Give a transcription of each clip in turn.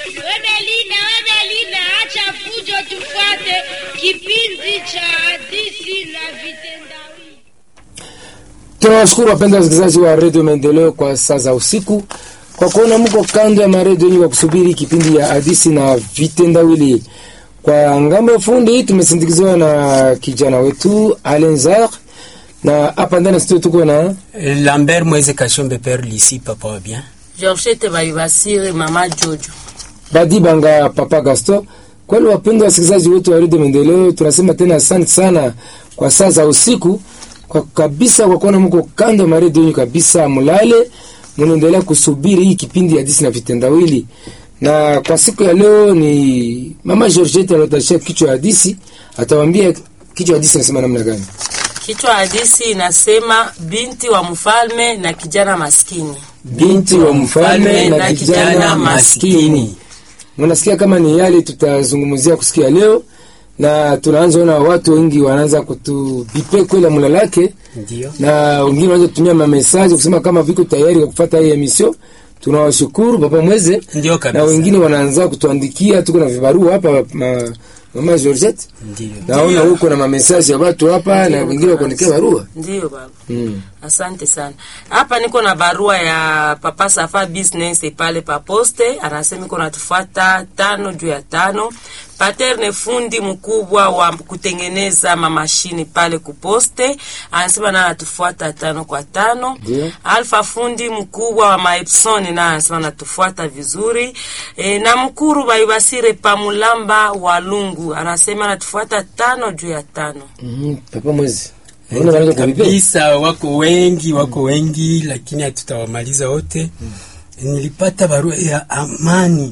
Wemelina, Wemelina, acha fujo, tufuate kipindi cha hadithi na vitendawili. Tunawashukuru wapenda wasikilizaji wa redio Maendeleo kwa saa za usiku kwa kuona mko kando ya maredio yenye kwa kusubiri kipindi ya hadisi na vitendawili. Kwa ngambo ya fundi tumesindikiziwa na kijana wetu Alenzar, na hapa ndani ya studio tuko na Lambert Mweze Kashombe Père Lisi papa wa bien. Georgette Baibasire mama Jojo. Badi Banga Papa Gaston. Kweli wapendwa wasikilizaji wetu wa redio Maendeleo, tunasema tena asante sana kwa saa za usiku kwa kabisa, kwa kuona mko kando ya maredio yenyu kabisa, mulale munaendelea kusubiri hii kipindi ya hadisi na vitendawili. Na kwa siku ya leo ni mama Georgette anatashia kichwa ya hadisi, atawaambia kichwa ya hadisi nasema namna gani. Kichwa hadisi inasema binti wa mfalme na kijana maskini. Binti wa mfalme na kijana maskini. Mnasikia kama ni yale tutazungumzia kusikia leo, na tunaanza ona watu wengi wanaanza kutubipe kwela mulalake, Ndio. na wengine wanaanza kutumia mamesaji kusema kama viko tayari kwa kufuata hii emission. Tunawashukuru Papa Mweze, Ndio kabisa. na wengine wanaanza kutuandikia, tuko na vibarua hapa ma, mama Georgette, Ndio. naona huko na mamesaji ya watu hapa na wengine wakuandikia barua Ndiyo baba. mm. Asante sana. Hapa niko na barua ya Papa Safa Business pale pa poste, anasema iko natufuata tano juu ya tano. Paterne fundi mkubwa wa kutengeneza mamashini pale kuposte, anasema na anatufuata tano kwa tano. Ndio. Alfa fundi mkubwa wa Maepson na anasema anatufuata vizuri. E, na mkuru Baibasire Pamulamba wa Lungu anasema anatufuata tano juu ya tano. mm Papa Mweze, Mbona wanaanza kubipe? Kabisa wako wengi, wako wengi lakini hatutawamaliza wote. Nilipata barua ya Amani.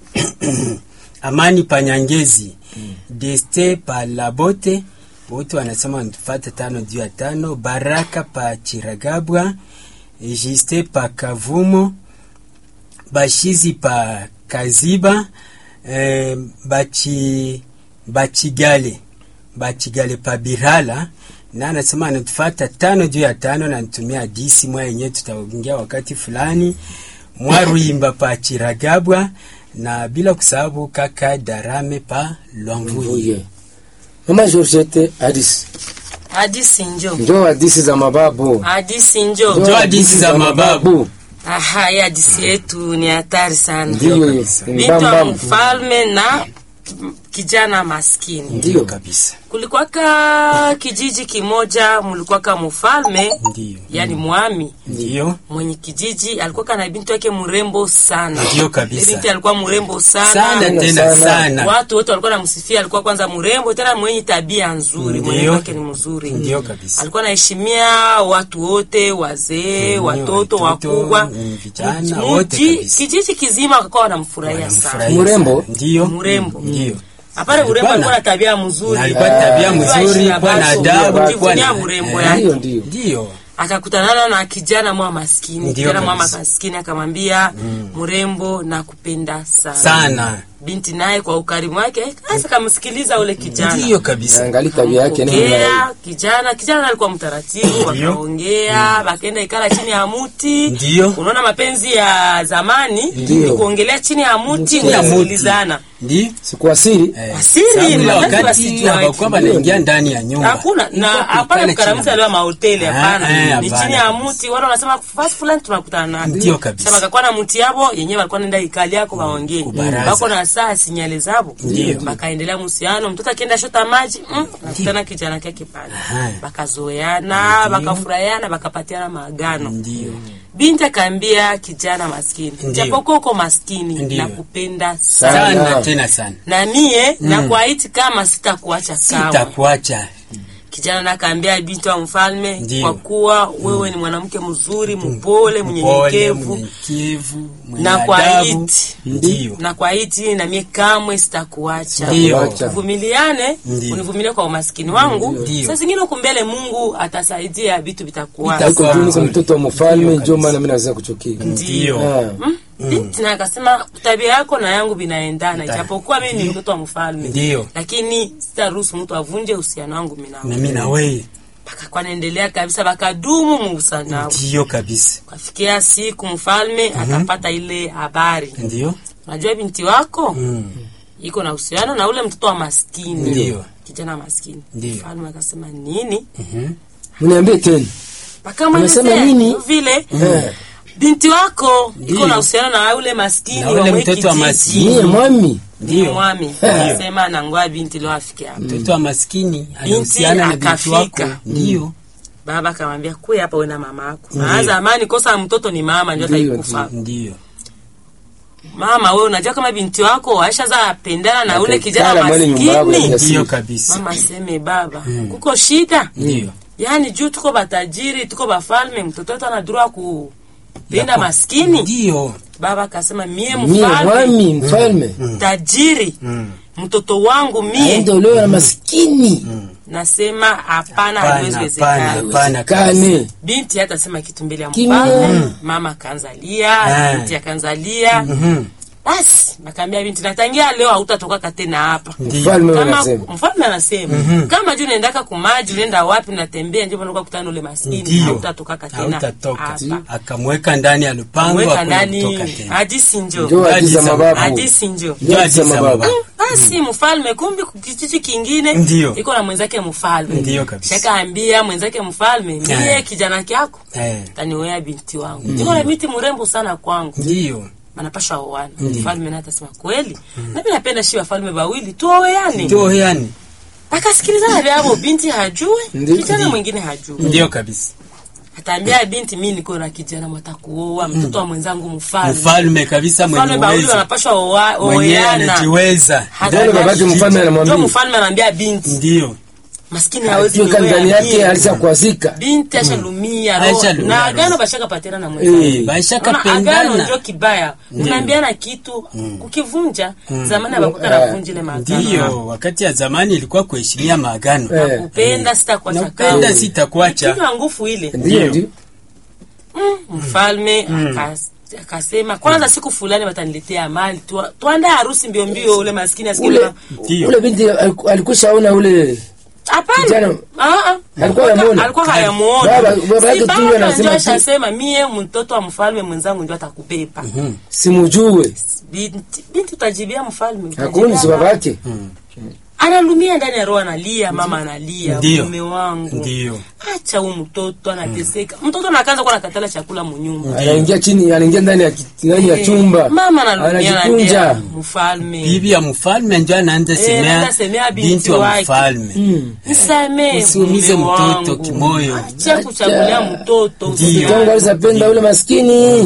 Amani Panyangezi. Deste pa Labote. Wote wanasema wanatufuata tano juu ya tano. Baraka pa Chiragabwa. Jiste pa Kavumo. Bashizi pa Kaziba. Eh, bachi Bachigale. Bachigale pa Birala na anasema anatufata tano juu ya tano na nitumia disi mwa yenyewe tutaongea wakati fulani mwaruimba pa Chiragabwa na bila kusahau kaka Darame pa Lwamvuye. Mvuye. Mama Georgette, hadisi Hadisi njo. njoo hadisi za mababu, Hadisi njo. Njoo hadisi za mababu. Aha, hii hadisi yetu ni hatari sana. Ndiyo, kabisa. ni Bintu wa mbambamu. mfalme na kijana maskini. Ndio kabisa. Kulikuwaka kijiji kimoja, mulikuwaka mfalme Ndio. yani mwami Ndio. mwenye kijiji alikuwa na binti yake mrembo sana. Ndio kabisa. Binti alikuwa mrembo sana. Sana tena sana. sana. Watu wote walikuwa namsifia, alikuwa kwanza mrembo tena mwenye tabia nzuri, Ndio. mwenye wake ni mzuri. Ndio kabisa. alikuwa anaheshimia watu wote, wazee, Mm, watoto, watoto, wakubwa, mm, vijana, Mji- wote mji- kabisa. kijiji kizima wakawa wanamfurahia sana. Wanamfurahia Mrembo? sana. Ndio. Mrembo. Ndio. Hapana, urembo Alikuwa alikuwa na- na tabia mzuri, na alikuwa na tabia Alikuwa mzuri, heshima kuwa na basi, adabu, kujivunia kuwa na- urembo eh, yake. Ndio, ndio. Ndio. Akakutanana na kijana mwa maskini, Ndio kijana mwa kabisa. maskini akamwambia, mrembo na kupenda sana. Sana. Binti naye kwa ukarimu wake sasa kamsikiliza ule kijana Ndio kabisa. Angali tabia yake nini Ongea, kijana kijana alikuwa mtaratibu, wakaongea wakaenda ikala chini ya muti. Ndio. Unaona mapenzi ya zamani Ndio. ni kuongelea chini ya muti, Chini ya muti. kusikilizana. Ndio. sikuwa siri Eh, Asili, sababu ni ile wakati wakati wasijue. hawakuwa wanaingia ndani ya nyumba. Hakuna na Ilikuwa hapana kuikala kukaramuza chini. leo mahoteli Ah, hapana. eh, Ni hapana chini ya kabisa. muti, wale wanasema fasi fulani tunakutana nayo. Ndio kabisa. Sasa bakakuwa na muti yabo yenyewe walikuwa nenda ikali yako waongee. kubaraza. Bako na saa sinyale zabo. Ndio. Bakaendelea muhusiano, mtoto akienda shota maji, mm, nakutana kijana kyake pale. Aha. Bakazoeana, bakafurahiana, bakapatiana maagano. Ndio. Binti akaambia kijana maskini, Ndio. japokuwa uko maskini Ndio. nakupenda sana. Sana. Sana tena sana. Na mie nakuahidi kama sitakuacha kamwe. Sitakuacha. Kijana nakaambia binti wa mfalme, Ndio. kwa kuwa wewe ni mwanamke mzuri, mpole, Mpole, mnyenyekevu mnyenyekevu, mwenye na kwa adabu. hiti Ndio. na kwa hiti na mie kamwe sitakuacha. Ndio. Wacha. Uvumiliane, Ndio. univumilie kwa umaskini wangu. Ndio. Saa zingine huku mbele Mungu atasaidia vitu vitakuwa. Vita- Iko juu niko mtoto wa mfalme, Ndio ndio maana mimi naweza kuchukia. Ndio. Ah. Mm? Binti na akasema tabia yako na yangu vinaendana, ijapokuwa mimi ni mtoto wa mfalme, Ndio. lakini sitaruhusu mtu avunje uhusiano wangu mimi nawe. Mimi na wewe. akakuwa naendelea kabisa bakadumu muusana ndiyo kabisa kafikia siku mfalme akapata ile habari ndiyo unajua binti wako mm. iko na uhusiano na ule mtoto wa maskini Ndiyo. kijana maskini Ndiyo. mfalme akasema nini Mhm. mniambie tena Unasema pakamwelezea nini? vile Eh, binti wako iko Ndiyo. na uhusiano na ule maskini Na ule wa mwe mtoto wa kijiji. maskini. niye mwami Ndiyo mwami akasema nangoa binti leo afike hapa mtoto wa maskini anahusiana na binti akafika. wako ndiyo baba akamwambia kuya hapa we na mama yako na zamani kosa mtoto ni mama ndio Ndiyo, ataikufa ndiyo mama we unajua kama binti wako aishaza pendana na ule kijana Akakala mwene nyumba yako maskini ya ndiyo siri. kabisa mama aseme baba kuko shida ndiyo yaani juu tuko batajiri tuko bafalme mtoto wetu anadurua kupenda maskini ndiyo baba akasema mie niye mfalme mwami mfalme tajiri Mm. mtoto wangu mie aende olewe na maskini nasema hapana Hapana, haiwezi hapana, wezekana hapana kabisa. kane binti hatasema kitu mbele ya Kimya. mfalme mama akaanzalia Ah. binti akaanzalia Mhm. basi nakaambia binti natangia leo hautatoka tena hapa Ndiyo. mfalme kama anasema mfalme anasema kama juu unaendaka kumaji unaenda wapi unatembea ndio unakuwa kutana ule maskini Ndiyo. hautatokaka tena hautatoka hapa akamweka ndani ya lupango mweka hakuna ndani kutoka tena hadisi njo njo hadiza Hadiza mababu hadisi njo njo hadiza Hadiza mababu mababu. basi mfalme kumbi kijiji kingine Ndiyo. iko na mwenzake mfalme Ndiyo kabisa. shakaambia mwenzake mfalme mie Eh. kijana kyako Eh, taniwea binti wangu niko na binti mrembo sana kwangu ndiyo manapasha oana mfalme naye atasema kweli nami napenda shi wafalme bawili tuoweane ndio yani akasikilizana vyavo binti hajue Ndiyo. kijana mwingine hajue ndio kabisa ataambia binti mi niko na kijana mwatakuoa mtoto wa mwenzangu mfalme mfalme kabisa mfalme mwenye bawili uwezo wanapashwa oa- mwenyewe oweana anajiweza Ndio babake mfalme ndio anamwambia mfalme anaambia binti ndio maskini hawezi akiweka ndani niwea yake mie. alishakwazika binti ashalumia roho Ashalumia na roho. agano bashaka patena na mwenzake Eh, baishaka Unaona, agano pendana ndio kibaya unaambiana kitu kukivunja zamani abakuta navunja ile maagano ndiyo wakati ya zamani ilikuwa kuheshimia maagano Eh. nakupenda sitakuacha nakupenda kamwe. sitakuacha kinywa nguvu ile ndio ndio Mm, mfalme akas- akasema kwanza siku fulani wataniletea mali Tua- tuandae harusi mbio mbio ule maskini asikie ule kama- Ndiyo. ule binti aliku- alikushaona ule hapana Kijana- Ah, ah. Alikuwa hayamuona? alikuwa Baba- hayamuona baba yake Si tu baba ndio anasema ndio tu- ashasema mie mtoto wa mfalme mwenzangu ndio atakubeba simujue binti binti utajibia mfalme hakuni si utajibia babake analumia ndani ya roho analia mama analia Ndiyo. mume wangu ndiyo acha huyu mtoto anateseka mtoto nakaanza kuwa nakatala chakula munyumba anaingia chini anaingia ndani ya ki- ndani ya Eh, chumba mama analumia anajikunja anambia mfalme bibi ya mfalme njo anaanza semea anaanza semea binti binti wa wake. mfalme Mm. nisamee Usiumize mume mtoto wangu. kimoyo. acha kuchagulia mtoto Ndiyo. mtoto wangu alisapenda ule maskini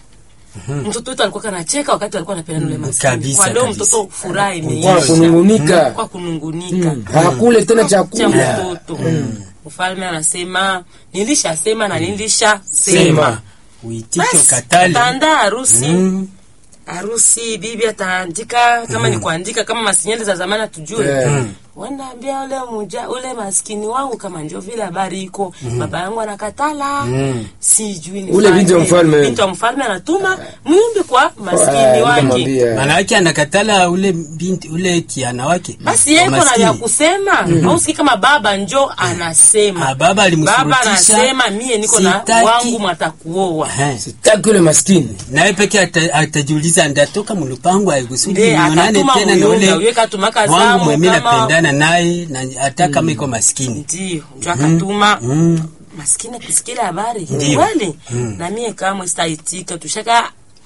mtoto wetu alikuwa kanacheka wakati alikuwa anapenda ule maskini Kabisa, kwa leo kabisa. mtoto furaha kwa imeisha kunungunika kwa kunungunika hakule tena cha chakula mtoto mfalme anasema nilishasema na nilisha Sema. sema uitike ukatali taandaa harusi Mm. harusi bibi ataandika kama ni kuandika kama masinyali za zamani atujue Eh. wanaambia ule muja ule maskini wangu kama ndio vile habari iko baba yangu anakatala sijui ni Ule binti wa mfalme. binti wa mfalme anatuma myumbi kwa Ah, maskini wake nikamwambia. maana yake anakatala ule binti ule kiana wake basi yeko na Maskini. vya kusema ausikii kama baba njo anasema Ah, baba baba alimsurutisha. anasema mie niko na Sitaki. wangu mwatakuoa Ehe. sitaki ule maskini naye peke ata- atajiuliza ndatoka mulupango aikusudi Nde, nionane atatuma tena na muyunga, ule uye katumaka wangu zamu mwemi kama- napendana naye na hata kama iko maskini ndio njo akatuma Mm. maskini kusikila habari Ndio. kweli na mie kamwe sitaitika tushaka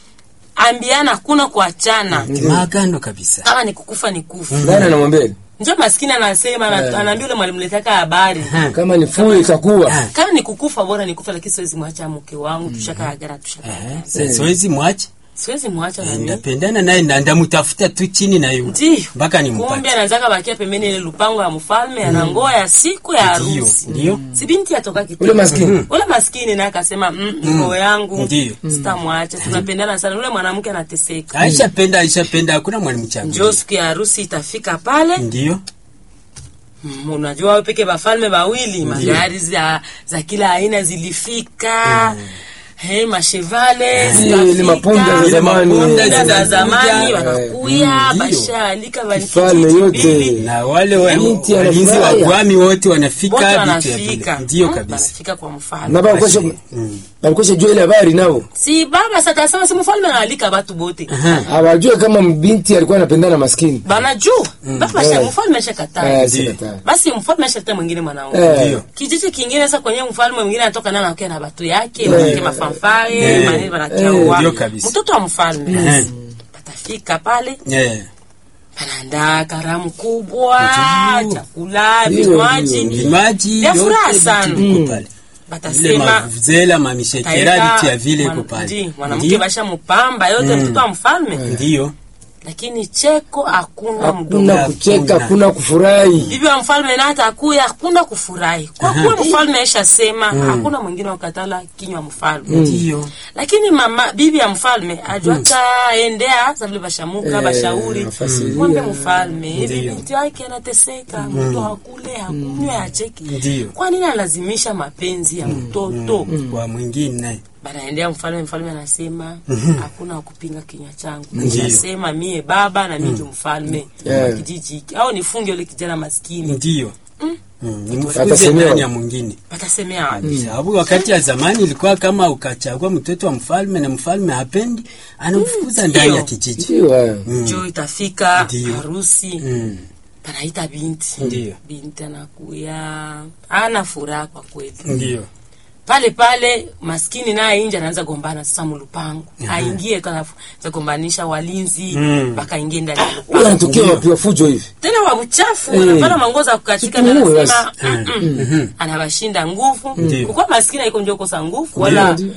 ambiana kuna kuachana maagano kabisa kama ni kukufa ni kufa nani anamwambia njo maskini anasema ana- anaambia ule mwalimu letaka habari kama ni fue itakuwa Ah. kama ni kukufa bora ni kufa lakini siwezi mwacha mke wangu tushaka agana tushaka Ehe, sa- siwezi mwache siwezi mwacha na mimi ndapendana naye na ndamutafuta tu chini na yu ndio mpaka kumbe nimpate anazaka bakia pembeni ile lupango ya mfalme anangoa ya siku ya Ndio, harusi ndio. si binti atoka kitu ule maskini ule maskini naye akasema mm, ngoo yangu Ndio. sitamwacha tunapendana sana ule mwanamke anateseka aishapenda aishapenda hakuna mwalimu njo changu siku ya harusi itafika pale ndio Mm, unajua wao peke bafalme bawili magari za, za kila aina zilifika Hey, mashevale Eh, zikafika, ni mapunda za zamani. mapunda za Eh, zamani eh, wanakuya ndio. bashaalika Kifalme yote. na wale wa- Binti walinzi wa anafurahia. gwami wote wanafika wote vitu ya wanafika vile ndio Mm, kabisa wanafika kwa mfalme na bakosha Mm. bakosha jua ile habari nao si baba satasema si mfalme anaalika batu bote hawajue kama binti alikuwa anapendana na maskini banajua baba Eh. sha mfalme ashakataa Eh, sikataa. basi mfalme ashaleta mwingine mwanaume Eh. Ndio. kijiji kingine sasa kwenye mfalme mwingine anatoka nana akia na batu yake Eh. wanake mafanfare Eh. manini wanakia Eh. wa Ndio kabisa. mtoto wa mfalme Eh. patafika pale Eh, panaandaa karamu kubwa Ndio. chakula Ndio, vinywaji ndio. vimaji Ya furaha yote sana. vitu viko pale vile batasema mavuzela mamishekera vitu ya vile iko mwana- pale ndi, mwanamke Ndio. basha mupamba yote mtoto wa mfalme ndio lakini cheko hakuna hakuna mdomo kucheka Hakuna. hakuna kufurahi bibi wa mfalme na hata akuya hakuna kufurahi kwa kuwa mfalme aishasema hakuna mwingine wakatala kinywa mfalme ndio lakini mama bibi ya mfalme ajuaka endea savile bashamuka Eh, bashauri afasiria. mwambe mfalme hivi Ndio. binti wake anateseka mtu hakule hakunywe acheki Ndio. kwa nini analazimisha mapenzi ya mtoto kwa mwingine banaendea mfalme mfalme anasema hakuna wa kupinga kinywa changu Ndio. nasema mie baba na mie ndio mfalme Yeah. wa kijiji hiki au nifunge ule kijana maskini ndio Mm, nimfukuze Atasemewa. ndani ya mwingine patasemea wapi sababu wakati ya zamani ilikuwa kama ukachagua mtoto wa mfalme na mfalme hapendi anamfukuza ndani ya kijiji ndio haya. juu itafika Ndio. harusi Mm, panaita binti Ndio. binti anakuya ana furaha kwa kweli ndio pale pale maskini naye inje anaanza gombana sasa mulupango aingie za gombanisha walinzi Mm. wakaingie ndani ya huyu lupango anatokea wapi wafujo hivi tena wa uchafu Eh. wanapana manguo za kukatika na Tutuue anasema basi. "Mm-mm." anawashinda nguvu Ndio. kukuwa maskini haiko ndio kosa nguvu Ndio, wala ndio.